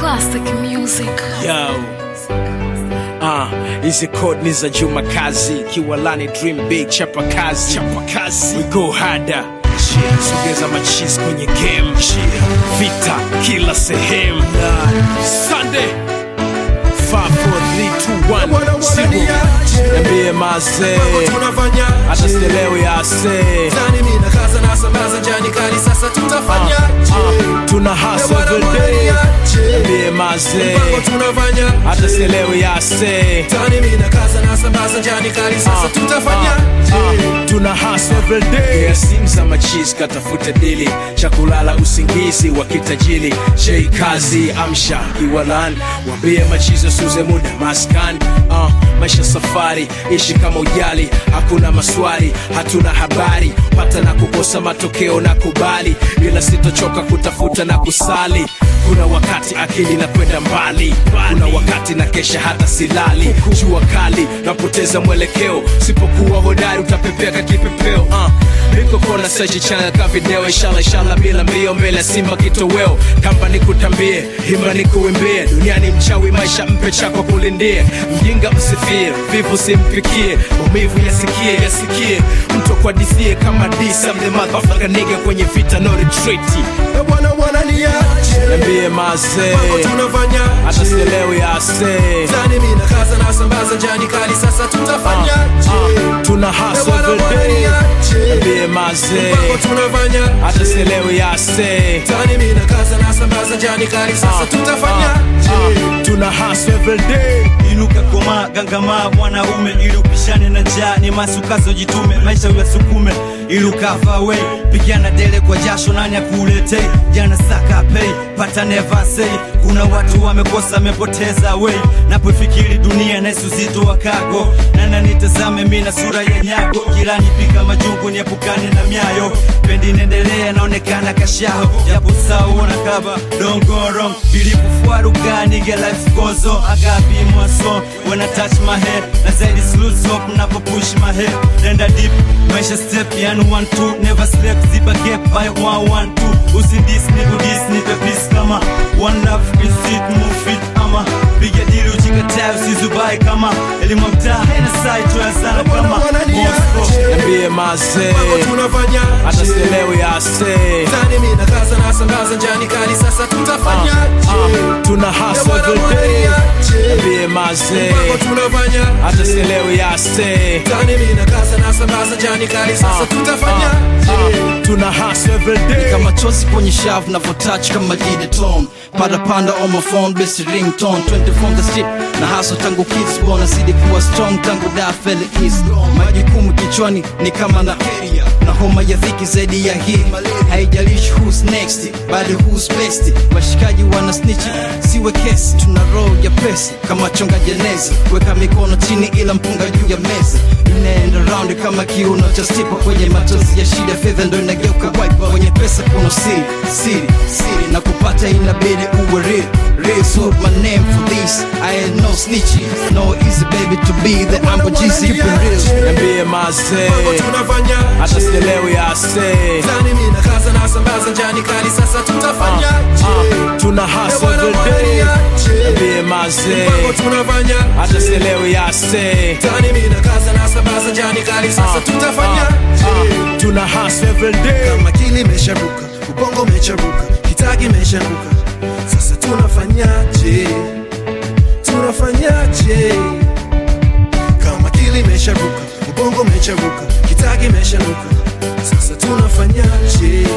Classic music. Yo. Uh, hizi code ni za Juma Kazi, Kiwalani Dream Big, chapa kazi, chapa kazi. We go harder. Cheer. Sogeza machis kwenye game. Cheer. Vita kila sehemu. Sunday. 5 4 3 2 1 0. Niambie mazee. tunafanya Hata sielewi ase. Tani mimi na kaza na sambaza jani kali sasa tutafanya Uh, tuna hustle every day. Niambie mazee. Mpango tunafanya Hata sielewi ase. Tani mimi na kaza na sambaza jani kali sasa tutafanya tuna hustle every day yeah, simu za machis katafuta dili cha kulala usingizi wa kitajili shei kazi amsha kiwalan wambie machizo suze muda maskan uh, maisha safari ishi kama ujali hakuna maswali hatuna habari pata na kukosa matokeo na kubali ila sitochoka kutafuta na kusali kuna wakati akili na kwenda mbali kuna wakati na kesha hata silali jua kali napoteza mwelekeo sipokuwa hodari utapepea ka kipepeo uh. niko kona sechi changa ka video inshallah inshallah bila mbio mbele ya simba kitoweo kamba nikutambie hima nikuimbie duniani mchawi maisha mpe chako kulindie mjinga msifie vivu simpikie maumivu yasikie yasikie mtu akwadithie kama disa mle motherfucker nigga kwenye vita no retreat Na bwana bwana niache niambie mazee Mpango tunafanya hata sielewi ase Tani mimi na kaza na sambaza jani kali sasa tutafanya uh, tuna Na hustle bwana every bwana day niache niambie mazee Mpango tunafanya hata sielewi ase Tani mimi na kaza na sambaza jani kali sasa tutafanya uh, tuna hustle every day inuka koma gangama mwanaume ili upishane na njaa ni masukazo jitume maisha uyasukume ili ukafa we pigana dele kwa jasho nani akuletei jana saka pei pata never say kuna watu wamekosa amepoteza we napofikiri dunia na uzito wa kago nana nitazame mi na sura ya nyago jirani pika majungu niepukane na myayo pendi nendelea naonekana kashaho japo sawa na kaba dongorong vilipufwarugani get life goes on I gotta be more so when I touch my head na zaidi lose hope napo push my head nenda deep maisha step yani one two never sleep ziba gap by one one two usidis niku dis nipe peace kama one love is it move it ama piga dili uchikataa usizubai kama elimu ya mtaa haina sai tuya sana kama Moscow niambie mazee Mpango tunafanya hata sielewi ase Tani mimi na kaza na sambaza jani kali sasa tutafanya uh, tuna hustle every day niambie mazee Mpango tunafanya hata sielewi ase Tani mimi na kaza na sambaza jani kali sasa tutafanya uh, tuna hustle every day kama chozi kwenye shavu navotouch kama dideton parapanda on my phone best ringtone 20 from the street na haso tangu kids born nazidi kuwa strong tangu da fele east majukumu kichwani ni kama na area na homa ya dhiki zaidi ya hii haijalishi who's next bali who's best washikaji wana snitch siwe kesi tuna roho ya pesi kama chonga jenezi weka mikono chini ila mpunga juu ya meza inaenda round kama kiuno cha stipa kwenye machozi ya shida fedha ndo inageuka wipe kwenye pesa kuna siri siri siri na kupata inabidi uwe real real so my name for this I ain't no snitchy no easy baby to be the amber GC keep it real niambie mazee Mpango tunafanya hata sielewi ase Tani mimi na kaza na sambaza jani kali sasa tutafanya uh, tuna hustle every day niambie mazee Mpango tunafanya hata sielewi ase Tani mimi na kaza na sambaza jani kali sasa tutafanya uh, tuna hustle every day kama kili imesharuka ubongo umecharuka kitagi imesharuka sasa tunafanyaje tunafanyaje kama kili imesharuka ubongo umecharuka kitagi imesharuka sasa tunafanyaje